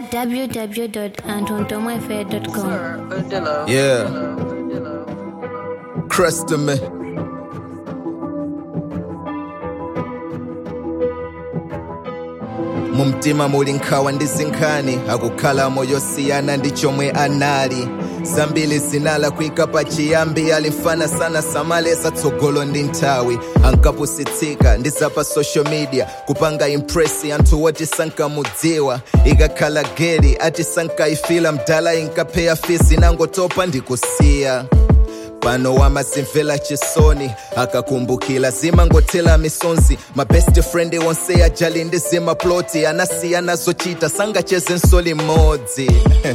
www.antondomafair.com. Odillo. Yeah. Crest me. mumtima muli nkhawa ndi zinkhani akukhala moyo siyana ndi chomwe anali zambiri zinala kuyika pa chiyambi ali mfana sana samalesa tsogolo ndi nthawi ankapusitsika ndi zapa social media kupanga impresi anthu woti sankamudziwa ikakhala geri ati sankaifila mdala inkapheya fisi nangotopa ndikusiya pano wamazimvera chisoni akakumbukila zimangothela misonzi ma best friend onse ajali ndi zimaploti anasiyana zochita sangacheze nsoli mmodzi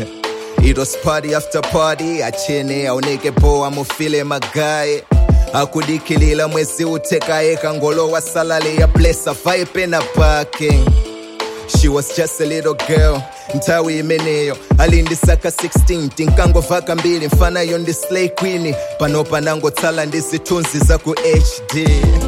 it was party after party achene aoneke poa mufile magaye akudikilila mwezi uthekaye kangolowa salale ya blesa vaye pena pake She was just a little girl nthawi imeneyo ali ndi saka 16 tinkangovaka mbiri mfanayo ndi slay queen pano panangotsala ndi zithunzi za ku hd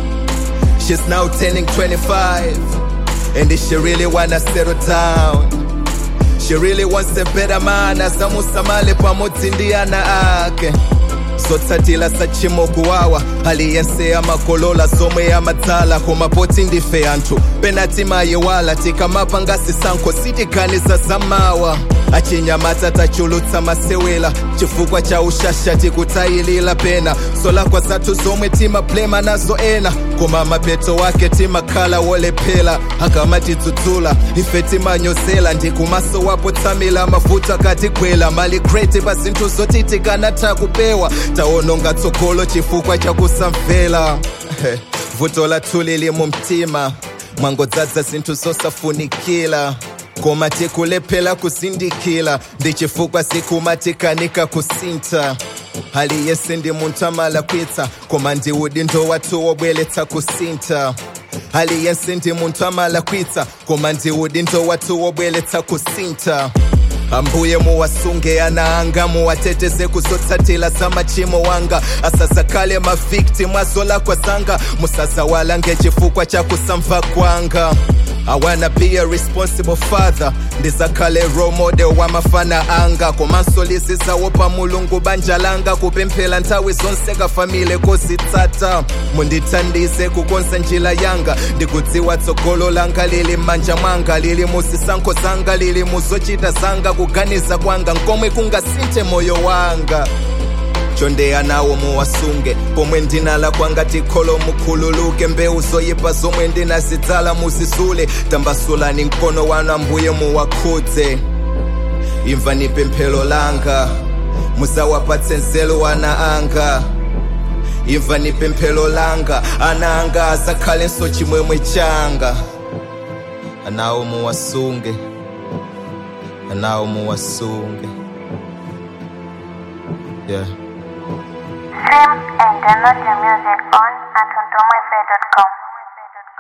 she's now turning 25 and she really wanna settle down she really wants a better man azamusamale pamodzi ndi ana ake zotsatila sachimo kuwawa aliyense amakolola zomwe amadzala koma poti ndife anthu penati mayiwala tikamapanga zisankho sitiganiza zamawa achinyamata tachulutsa masewela chifukwa cha ushasha tikutayilira pena solakwa zathu zomwe timablema nazo ena koma mapeto wake timakhala wolephera akamatidzudzula ife timanyozela ndi kumaso wapo tsamila mavuto akatigwela mali kreti pa zinthu zoti tikanatha kupewa taononga tsogolo chifukwa cha kusamvera vuto lathu lili mu mtima mwangodzadza zinthu zosafunikira koma tikulephera kuzindikira ndi chifukwa zikumatikanika kusintha aliyense ndi munthu amalakwitsa koma ndi udindo wathu wobweretsa kusintha aliyense ndi munthu amalakwitsa koma ndi udindo wathu wobweretsa kusintha ambuye muwasunge ana anga muwateteze kuzotsatila za machimo wanga asazakhale maviktimu azolakwa zanga musazawalange chifukwa cha kusamva kwanga I wanna be a responsible father ndizakhale role model wa mafana anga komanso lizizawo pa mulungu banja langa kupemphera nthawi zonse kafamile kozitsata mundithandize kukonza njira yanga ndikudziwa tsogolo langa lili m'manja mwanga lili muzisankho zanga lili muzochita zanga kuganiza kwanga nkomwe kungasinthe moyo wanga chondeya nawo muwasunge pomwe ndinala kwanga tikholo mukhululuke mbewu zoyipa zomwe ndinazidzala muzisule tambasulani mkono wanu ambuye muwakhudze imvani pemphero langa muzawapatse nzeru ana anga imvani pemphero langa ana anga azakhalenso chimwemwe changa anawo muwasunge anawo muwasunge yeah Stream and download your music on AntonTomoFair.com.